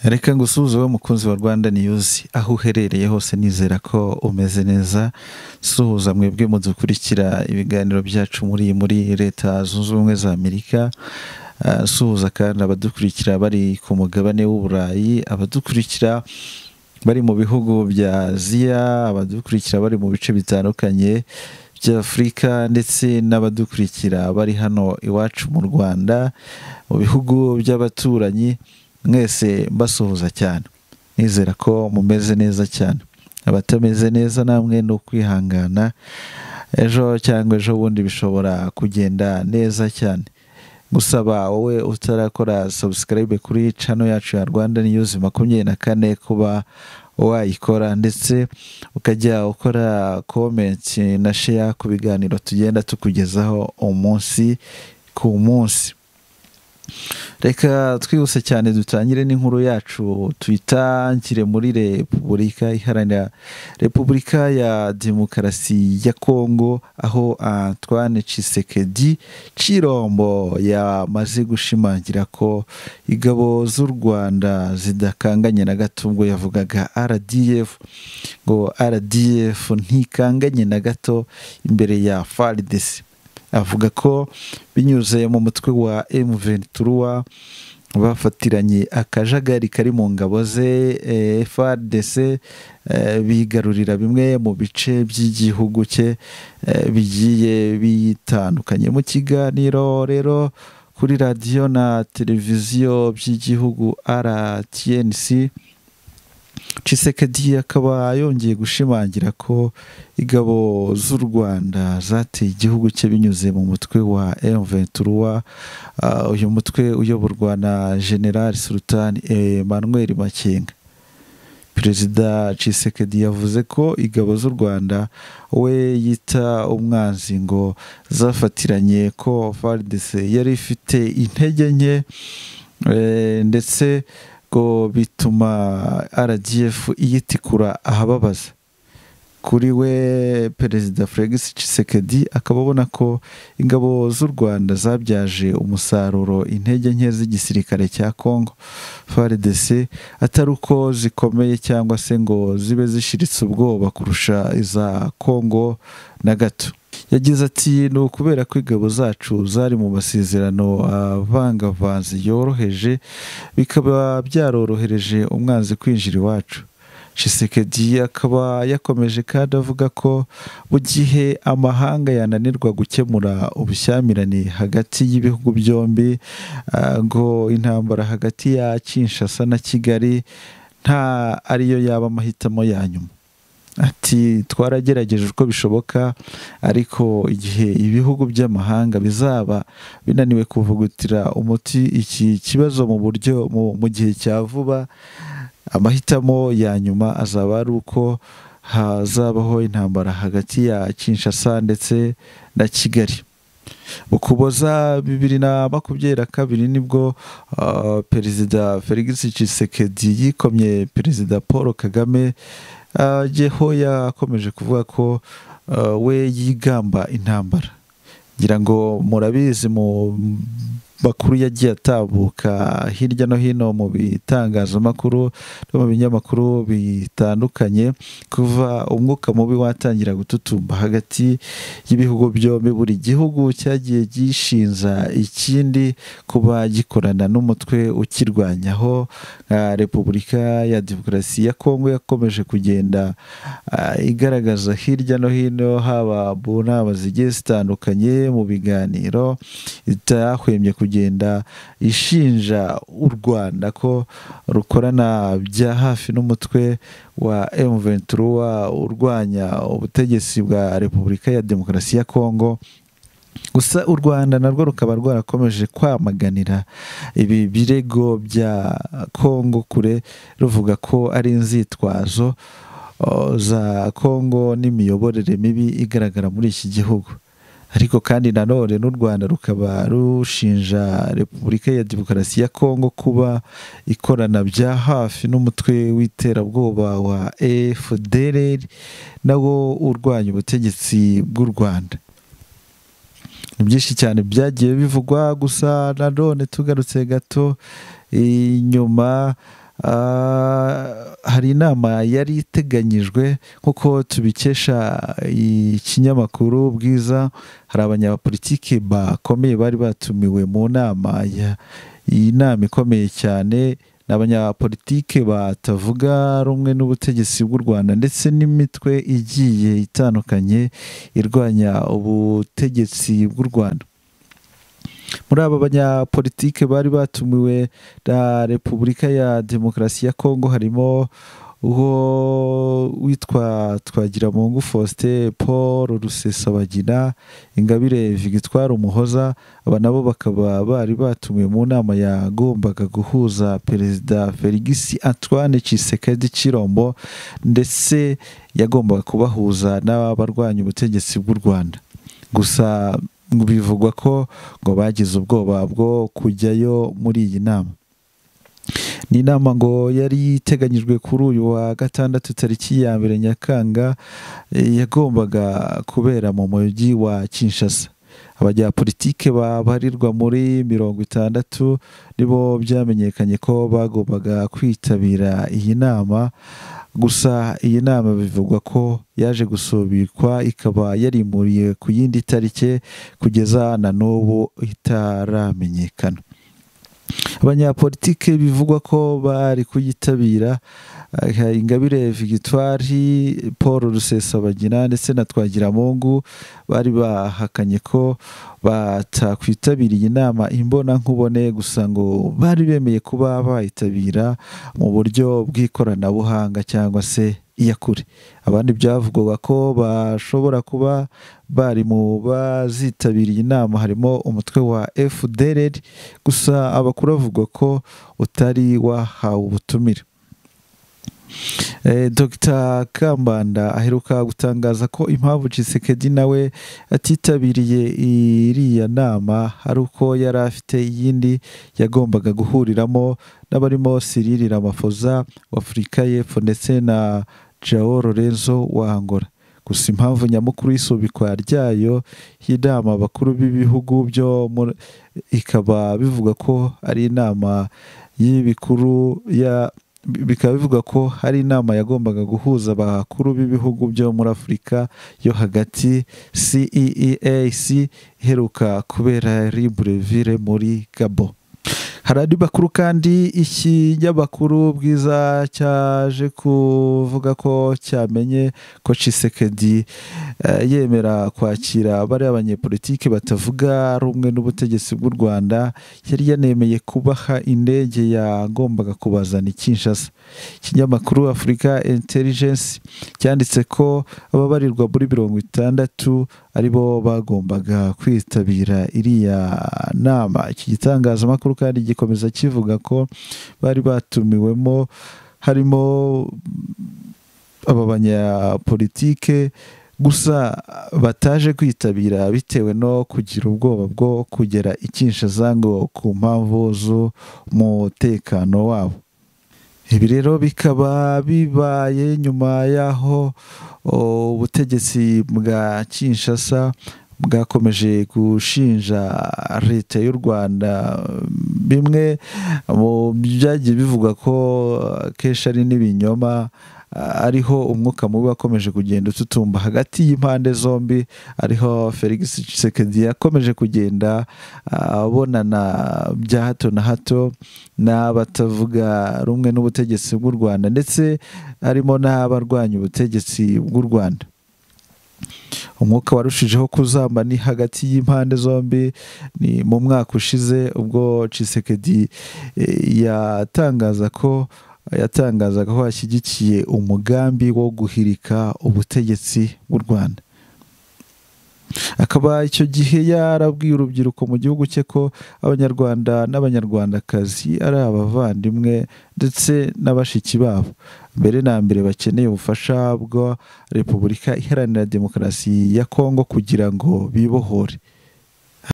Reka ngusuhuze wowe mukunzi wa Rwanda niyuzi aho uherereye hose nizera ko umeze neza suhuza mwebwe mudukurikira ibiganiro byacu muri muri leta zunze ubumwe za Amerika Ah, suhuza kandi abadukurikira bari ku mugabane w'uburayi abadukurikira bari mu bihugu bya aziya abadukurikira bari mu bice bitandukanye bya afurika ndetse n'abadukurikira bari hano iwacu mu rwanda mu bihugu by'abaturanyi mwese mbasuhuza cyane nizera ko mumeze neza cyane abatameze neza namwe ni ukwihangana ejo cyangwa ejo bundi bishobora kugenda neza cyane gusaba wowe utarakora subscribe kuri channel yacu ya Rwanda News makumyabiri na kane kuba wayikora ndetse ukajya ukora comment na share ku biganiro tugenda tukugezaho umunsi ku munsi reka twihuse cyane dutangire n'inkuru yacu tuyitangire muri repubulika iharanira repubulika ya demokarasi ya kongo aho antoine cisekedi cirombo yamaze gushimangira ko ingabo z'u rwanda zidakanganye na gato ubwo yavugaga rdf ngo rdf ntikanganye na gato imbere ya faridesi avuga ko binyuze mu mutwe wa M23 bafatiranye akajagari kari mu ngabo ze eh, FARDC eh, bigarurira bimwe mu bice by'igihugu cye eh, bigiye bitandukanye mu kiganiro rero kuri radiyo na televiziyo by'igihugu RTNC Cisekedi akaba yongeye gushimangira ko ingabo z'u Rwanda zateye igihugu cye binyuze mu mutwe wa M23 uh, uyu mutwe uyoborwa na General Sultan Emmanuel Makenga Perezida Cisekedi yavuze ko ingabo z'u Rwanda we yita umwanzi ngo zafatiranye ko FARDC yari ifite intege nke eh, ndetse ko bituma RDF iyitikura ahababaza kuri we perezida Felix Tshisekedi akaba abona ko ingabo z'u Rwanda zabyaje umusaruro intege nke z'igisirikare cya Congo FARDC atari uko zikomeye cyangwa se ngo zibe zishiritse ubwoba kurusha iza Congo na gato yagize ati ni ukubera ko ingabo zacu zari mu masezerano avangavanze yoroheje bikaba byarorohereje umwanzi kwinjira iwacu Shisekedi akaba yakomeje kandi avuga ko mu gihe amahanga yananirwa gukemura ubushyamirane hagati y'ibihugu byombi ah, ngo intambara hagati ya Kinshasa na Kigali nta ariyo yaba amahitamo ya nyuma ati twaragerageje uko bishoboka ariko igihe ibihugu by'amahanga bizaba binaniwe kuvugutira umuti iki kibazo mu buryo mu gihe cya vuba amahitamo ya nyuma azaba ari uko hazabaho intambara hagati ya Kinshasa ndetse na Kigali mu kuboza bibiri na makumyabiri na kabiri nibwo uh, perezida felix Tshisekedi yikomye perezida paul kagame aho uh, yakomeje kuvuga ko uh, we yigamba intambara ngira ngo murabizi mu makuru yagiye atambuka hirya no hino mu bitangazamakuru no mu binyamakuru bitandukanye kuva umwuka mubi watangira gututumba hagati y'ibihugu byombi buri gihugu cyagiye gishinza ikindi kuba gikorana n'umutwe ukirwanyaho nka repubulika ya demokarasi ya kongo yakomeje kugenda ah, igaragaza hirya no hino haba mu nama zigiye zitandukanye mu biganiro itahwemye ku kugenda ishinja u Rwanda ko rukorana bya hafi n'umutwe wa M23 urwanya ubutegetsi bwa Repubulika ya Demokarasi ya Kongo gusa u Rwanda narwo rukaba rwarakomeje kwamaganira ibi birego bya Kongo kure ruvuga ko ari inzitwazo uh, za Kongo n'imiyoborere mibi igaragara muri iki gihugu ariko kandi nanone n'u rwanda rukaba rushinja repubulika ya demokarasi ya kongo kuba ikorana bya hafi n'umutwe w'iterabwoba wa fdr nawo urwanya ubutegetsi bw'u rwanda ni byinshi cyane byagiye bivugwa gusa nanone tugarutse gato inyuma hari inama yari iteganyijwe nk'uko tubikesha ikinyamakuru bwiza hari abanyapolitiki bakomeye bari batumiwe mu nama iyi nama ikomeye cyane ni abanyapolitike batavuga rumwe n'ubutegetsi bw'u rwanda ndetse n'imitwe igiye itandukanye irwanya ubutegetsi bw'u rwanda muri aba banyapolitike bari batumiwe na repubulika ya demokarasi ya kongo harimo uwo witwa twagiramungu faustin paul rusesabagina ingabire victoire umuhoza aba nabo bakaba bari batumiwe mu nama yagombaga guhuza perezida felix antoine Tshisekedi Chirombo ndetse yagombaga kubahuza n'abarwanya ubutegetsi bw'u rwanda gusa bivugwa ko ngo bagize ubwoba bwo kujyayo muri iyi nama ni inama ngo yari iteganyijwe kuri uyu wa gatandatu tariki ya mbere nyakanga yagombaga kubera mu mujyi wa kinshasa abanyapolitike babarirwa muri mirongo itandatu nibo byamenyekanye ko bagombaga kwitabira iyi nama gusa iyi nama bivugwa ko yaje gusubikwa ikaba yarimuriye ku yindi tariki kugeza na n'ubu itaramenyekana abanyapolitike bivugwa ko bari kuyitabira ingabire victoire paul rusesabagina ndetse na twagiramungu bari bahakanye ko batakwitabiriye inama imbona nkubone gusa ngo bari bemeye kuba bayitabira mu buryo bw'ikoranabuhanga cyangwa se iyakure abandi byavugwaga ko bashobora kuba bari mu bazitabiriye inama harimo umutwe wa fdr gusa abakuru bavugwa ko utari wahawe ubutumire Dr kambanda aheruka gutangaza ko impamvu Tshisekedi nawe atitabiriye iriya nama ari uko yari afite iyindi yagombaga guhuriramo n'abarimo Cyril Ramaphosa wa Afurika y'Epfo ndetse na Joao Lorenzo wa Angola gusa impamvu nyamukuru y'isubikwa ryayo y'inama bakuru b'ibihugu byo ikaba bivuga ko ari inama y'ibikuru ya bikaba bivuga ko hari inama yagombaga guhuza abakuru b'ibihugu byo muri afurika yo hagati ceeac iheruka kubera riburevire muri gabo hari andi makuru kandi ikinyamakuru bwiza cyaje kuvuga ko cyamenye ko Tshisekedi yemera kwakira bariya abanyepolitiki batavuga rumwe n'ubutegetsi bw'u rwanda yari yanemeye kubaha indege yagombaga kubazana Kinshasa ikinyamakuru afurika intelligence cyanditse ko ababarirwa muri mirongo itandatu aribo bagombaga kwitabira iriya nama iki gitangazamakuru kandi gikomeza kivuga ko bari batumiwemo harimo aba banyapolitike gusa bataje kwitabira bitewe no kugira ubwoba bwo kugera ikinshaza ngo ku mpamvu z'umutekano wabo ibi rero bikaba bibaye nyuma y'aho ubutegetsi bwa kinshasa bwakomeje gushinja leta y'u rwanda bimwe mu byagiye bivugwa ko kenshi ari n'ibinyoma ariho umwuka mubi wakomeje kugenda ututumba hagati y'impande zombi ariho felix Tshisekedi yakomeje kugenda abonana bya hato na hato n'abatavuga rumwe n'ubutegetsi bw'u rwanda ndetse harimo n'abarwanya ubutegetsi bw'u rwanda umwuka warushijeho kuzamba ni hagati y'impande zombi ni mu mwaka ushize ubwo Tshisekedi yatangaza ko yatangazaga ko ashyigikiye umugambi wo guhirika ubutegetsi bw'u rwanda akaba icyo gihe yarabwiye urubyiruko mu gihugu cye ko abanyarwanda n'abanyarwandakazi ari abavandimwe ndetse n'abashiki babo mbere na mbere bakeneye ubufasha bwa repubulika iharanira demokarasi ya kongo kugira ngo bibohore